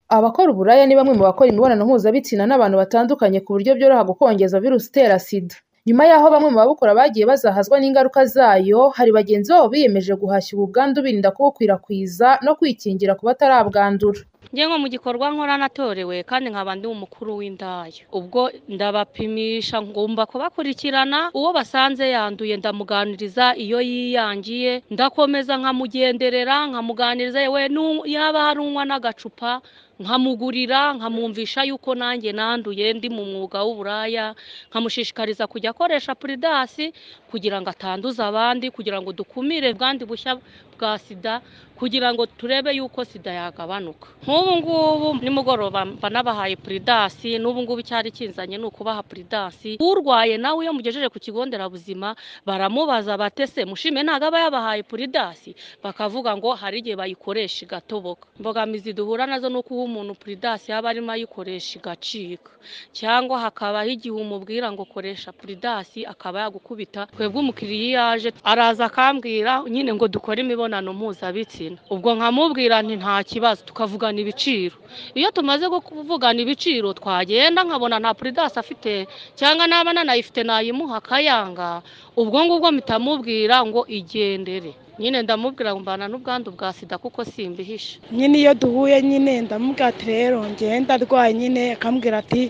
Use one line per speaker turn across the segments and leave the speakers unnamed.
Abakora uburaya ni bamwe mu bakora imibonano mpuzabitsina n'abantu batandukanye ku buryo byoroha gukongeza virusi itera SIDA. Nyuma y'aho bamwe mu babukora bagiye bazahazwa n'ingaruka zayo, hari bagenzi babo biyemeje guhashya ubu bwandu birinda kubukwirakwiza no kwikingira ku batarabwandura.
Njye nko mu gikorwa nkora natorewe kandi nkaba ndi umukuru w'indaya. Ubwo ndabapimisha ngomba kubakurikirana, uwo basanze yanduye ndamuganiriza iyo yiyangiye, ndakomeza nkamugenderera nkamuganiriza yewe yaba hari unywa n'agacupa nkamugurira nkamwumvisha yuko nanjye nanduye ndi mu mwuga w'uburaya, nkamushishikariza kujya akoresha puridasi kugira ngo atanduza abandi, kugira ngo dukumire ubwandu bushya bwa sida, kugira ngo turebe yuko sida yagabanuka. Nk'ubu ngubu nimugoroba mba nabahaye puridasi, n'ubu ngubu icyari kinzanye ni ukubaha puridasi, urwaye nawe iyo mugejeje ku kigo nderabuzima baramubaza bati ese mushime ntabwo aba yabahaye puridasi? Bakavuga ngo hari igihe bayikoresha igatoboka. Imbogamizi duhura nazo ni uko umuntu puridasi yaba arimo ayikoresha igacika cyangwa hakabaho igihe umubwira ngo koresha puridasi akaba yagukubita, twebwe umukiriya iyo aje araza akambwira nyine ngo dukore imibonano mpuzabitsina, ubwo nkamubwira nti nta kibazo tukavugana ibiciro, iyo tumaze kuvugana ibiciro twagenda nkabona nta puridasi afite cyangwa naba nanayifite nayimuha akayanga, ubwo ngubwo mpita mubwira ngo igendere. Nyine ndamubwira ngo mbana n'ubwandu bwa sida kuko simbihisha.
nyine iyo duhuye nyine ndamubwira ati rero ngenda arwaye nyine akambwira ati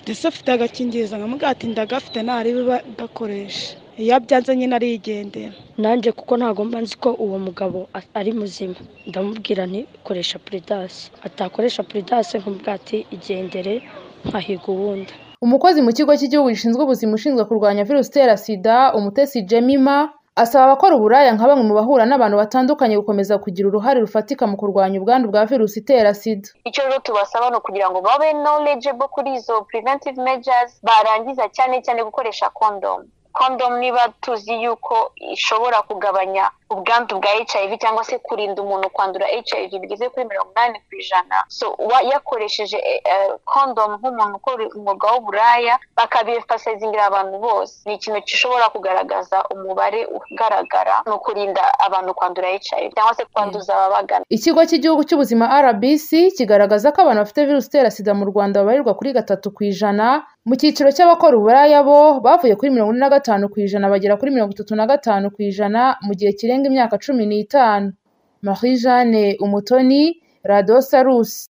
ndetse afite agakingirizo nkamubwira ati ndagafite ntari gakoresha iyo abyanze nyine arigendera
nanjye kuko ntabwo mba nzi ko uwo mugabo a- ari muzima ndamubwira nti koresha puridasi atakoresha puridasi nkumubwira ati igendere nkahiga uwundi
Umukozi mu kigo cy'igihugu gishinzwe ubuzima ushinzwe kurwanya virusi itera sida, Umutesi Jemima, asaba abakora uburaya nka bamwe mu bahura n'abantu batandukanye gukomeza kugira uruhare rufatika mu kurwanya ubwandu bwa virusi itera sida.
icyo rero tubasaba ni ukugira ngo babe knowledgeable kuri izo preventive measures barangiza cyane cyane gukoresha condom condom niba tuzi yuko ishobora kugabanya ubwandu bwa hiv cyangwa se kurinda umuntu kwandura hiv bigeze kuri mirongo inani ku ijana so uwa- yakoresheje eh, eh, condom nk'umuntu ukora umwuga w'uburaya bakabifasazingira abantu bose ni ikintu gishobora kugaragaza umubare ugaragara ni ukurinda abantu kwandura hiv cyangwa se kwanduza ababagana
Ikigo cy'igihugu cy'ubuzima RBC kigaragaza ko abantu bafite virusi itera sida mu Rwanda babarirwa kuri gatatu ku ijana, mu cyiciro cy'abakora uburaya bo bavuye kuri mirongo ine na gatanu ku ijana bagera kuri mirongo itatu na gatanu ku ijana mu gihe kirenga imyaka cumi n'itanu. Marie Jeanne Umutoni, Radio Salus.